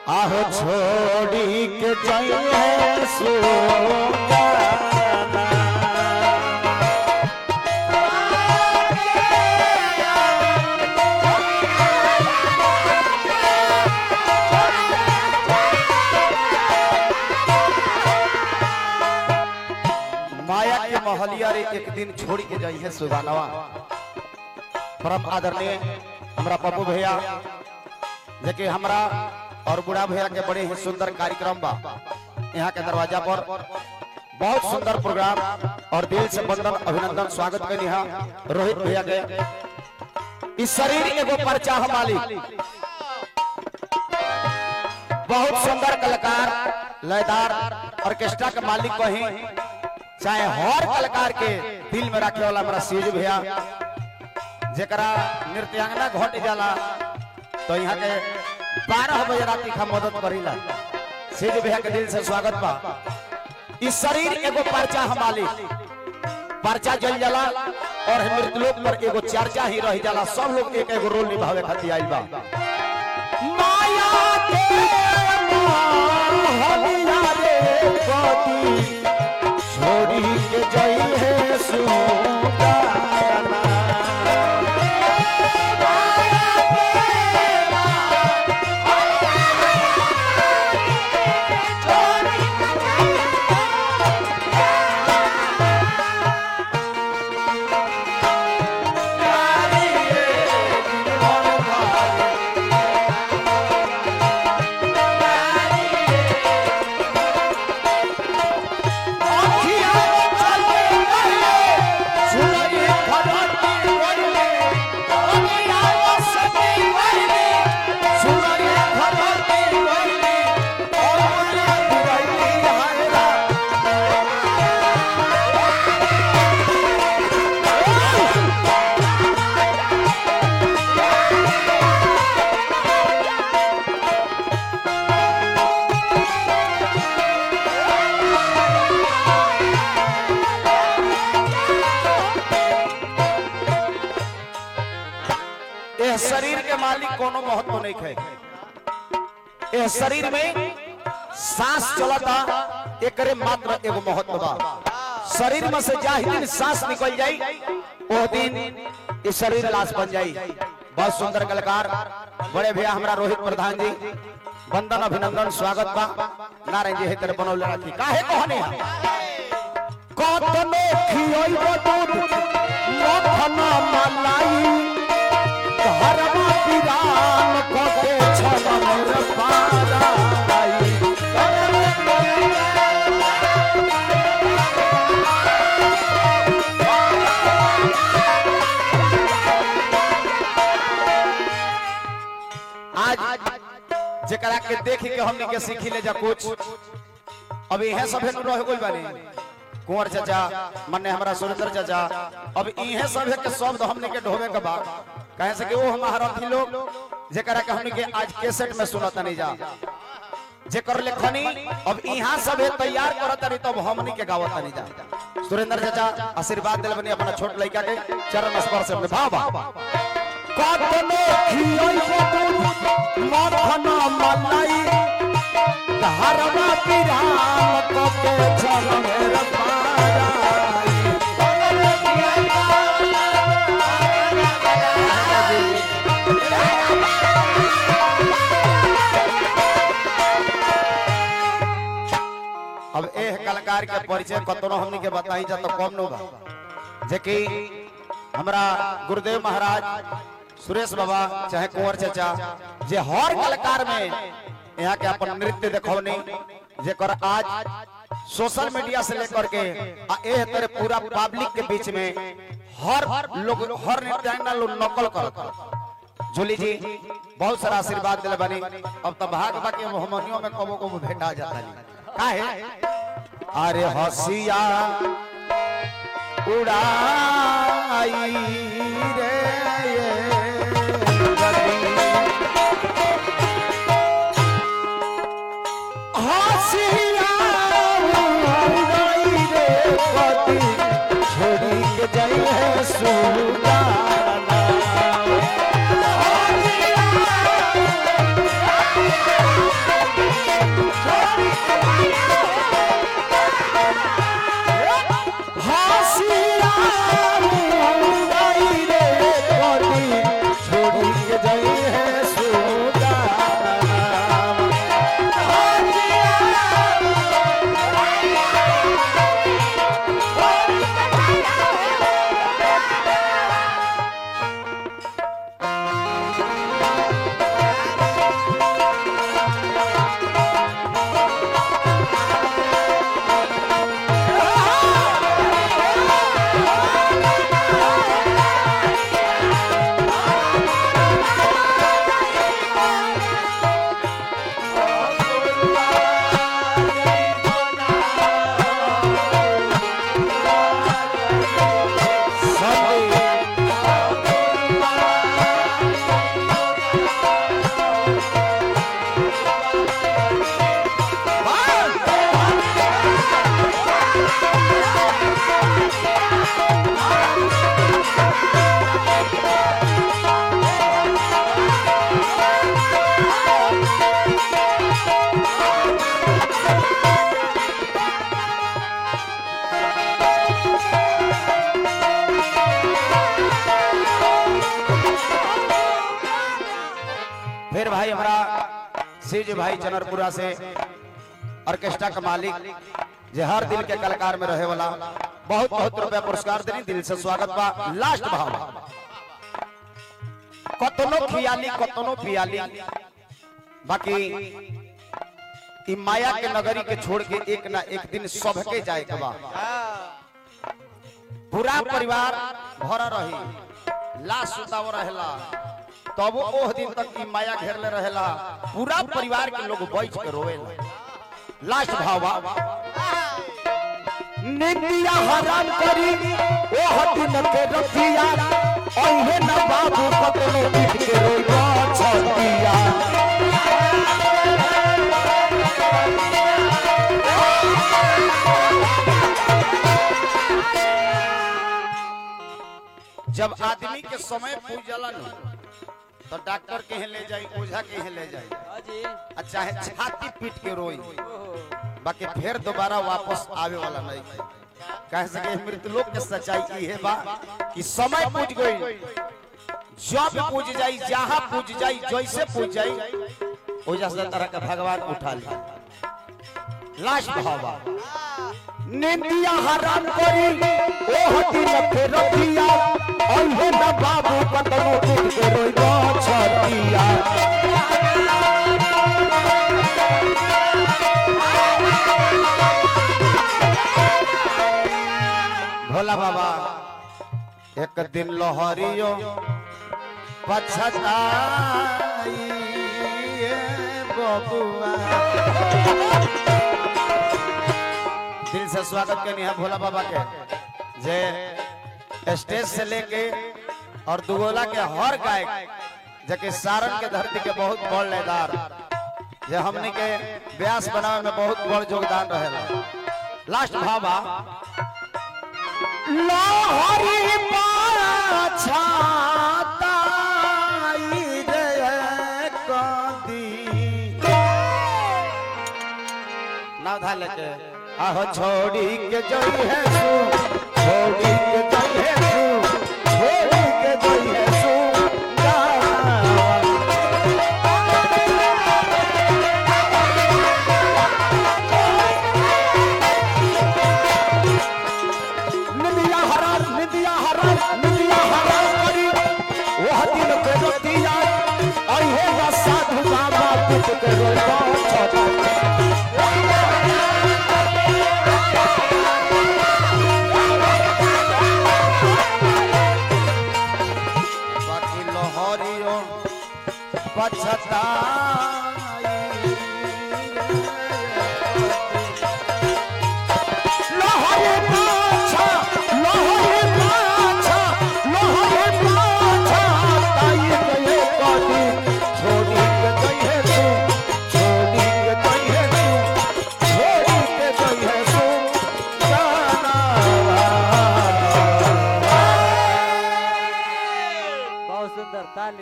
आहो छोड़ी के जाइए सुगाना माया के महलिया रे एक दिन छोड़ के जाई है सुगानवा परम आदरणीय हमरा पप्पू भैया जेके हमरा और बुढ़ा भैया के बड़े ही सुंदर कार्यक्रम बा यहाँ के दरवाजा पर बहुत सुंदर प्रोग्राम और दिल से बंदन अभिनंदन स्वागत करी हा रोहित भैया के इस शरीर एगो पर्चा हम मालिक बहुत सुंदर कलाकार लयदार ऑर्केस्ट्रा के मालिक कहीं चाहे हर कलाकार के दिल में रखे वाला हमारा सीज भैया जेकरा नृत्यांगना घट जाला तो यहाँ के बारह बजे रात का मदद करीला सीज भैया के दिल से स्वागत बा इस शरीर एगो पर्चा हम मालिक पर्चा जल जाला और मृतलोक पर एगो चर्चा ही रह जाला सब लोग एक एगो रोल निभावे खातिर आइल बा माया के मोहलिया रे पति छोड़ी के जाई है सुगाना अखिया चले गए सुनरी खड़ती गइले अखिया सती गइले सुनरी खड़ती गइले और बोले गइले हायरा यह शरीर के मालिक कोनो महत्व नहीं है यह शरीर में सांस चलता एकरे मात्र एगो महत्व बा शरीर में से जाहि दिन सांस निकल जाई वो दिन ये शरीर लाश बन जाई बहुत सुंदर कलाकार बड़े भैया हमरा रोहित प्रधान जी वंदन अभिनंदन स्वागत बा नारायण जी हेतर बनौले रखी काहे कहने कतनो खियोइबो दूध मखन मलाई घरमा पिरान कटे छन मोर पाराई आज जेकरा के देख के हमने के सीखी ले जा कुछ अब इहे सभे नु रह गइल बानी कुंवर चाचा मन्ने हमरा सुरेंद्र चाचा अब इहे सभे के शब्द हमने के ढोवे के बा कहे से कि वो हमारा थी लोग जेकरा के हमने के आज कैसेट में सुनत नहीं जा जेकर लेखनी अब यहाँ सभे तैयार करत नहीं तब हमनी के गावत नहीं जा सुरेंद्र चाचा आशीर्वाद दिल बनी अपना छोट लड़का के चरण स्पर्श में भाव कतनो खियोई दूध मखन मलाई धरमा पिरान कके छन मेर पाराई अब एह कलाकार के परिचय कतनो हमनी के बताई जा तो कम न बा जेकि हमरा गुरुदेव महाराज सुरेश बाबा चाहे कुंवर चाचा जे हर कलाकार में यहाँ के अपन नृत्य देखौनी जेकर आज सोशल मीडिया से लेकर के आ एह तरह पूरा पब्लिक के बीच में हर लोग हर नृत्यांगना लोग नकल करत जूली जी बहुत सारा आशीर्वाद दिले बनी अब तो भाग बाकी हमनियों में कबो कबो भेटा जाता जी काहे अरे हसिया उड़ाई रे ये रवि। हसिया उड़ाई रे पति, छोड़ी के जाई है सुगाना Hãy subscribe cho kênh Ghiền Mì Gõ Để không bỏ lỡ Shiv जी भाई चनरपुरा से ऑर्केस्ट्रा का मालिक जे हर दिल के कलाकार में रहे वाला बहुत बहुत रुपया पुरस्कार देनी दिल से स्वागत बा लास्ट भाव कतनो खियाली कतनो पियाली बाकी ई माया के नगरी के छोड़ के एक ना एक दिन सबके जाए के बा पूरा परिवार भरा रही लाश सुताव रहेला तब ओह दिन तक ई माया घेरले रहेला पूरा परिवार के लोग बैठ के रोवेला लास्ट भावा निंदिया हराम करी ओह दिन के रतिया ओहे न बाबू कतनो पीट के रोइबा छतिया जब आदमी के समय पूछ जाला न तो डॉक्टर के ले जाई ओझा के ले जाई हाजी आ चाहे छाती पीट के रोई बाकी फिर दोबारा वापस आवे वाला नहीं कह सके मृत्यु लोक के सच्चाई ई है बा कि समय पूछ गई जब पूछ जाई जहां पूछ जाई जैसे पूछ जाई ओझा से तरह का भगवान उठा ली लास्ट भावा निंदिया हराम करी ओह दिन फिर दिया ओहे न बाबू कतनो पीट के रोइबा छतिया भोला बाबा एक दिन लोहरियो पछताई बबुआ दिल से स्वागत करनी है भोला बाबा के जे स्टेज से लेके और दुगोला के हर गायक जबकि सारण के धरती के बहुत बड़ लेदार जे हमने के व्यास बनावे में बहुत बड़ योगदान रहेला लास्ट भावा लोहरी पाछाताई रे कदी नाव धा लेके आहो छोड़ी के जई है सु छोड़ी के जई है सु छोड़ी के जई है सु गावा। निंदिया हराम निंदिया हराम निंदिया हराम करी वह दिन के रोतिया अहे ना साधु बाबा पिट के रोइबा छोटा बाकी लोहरियो पछता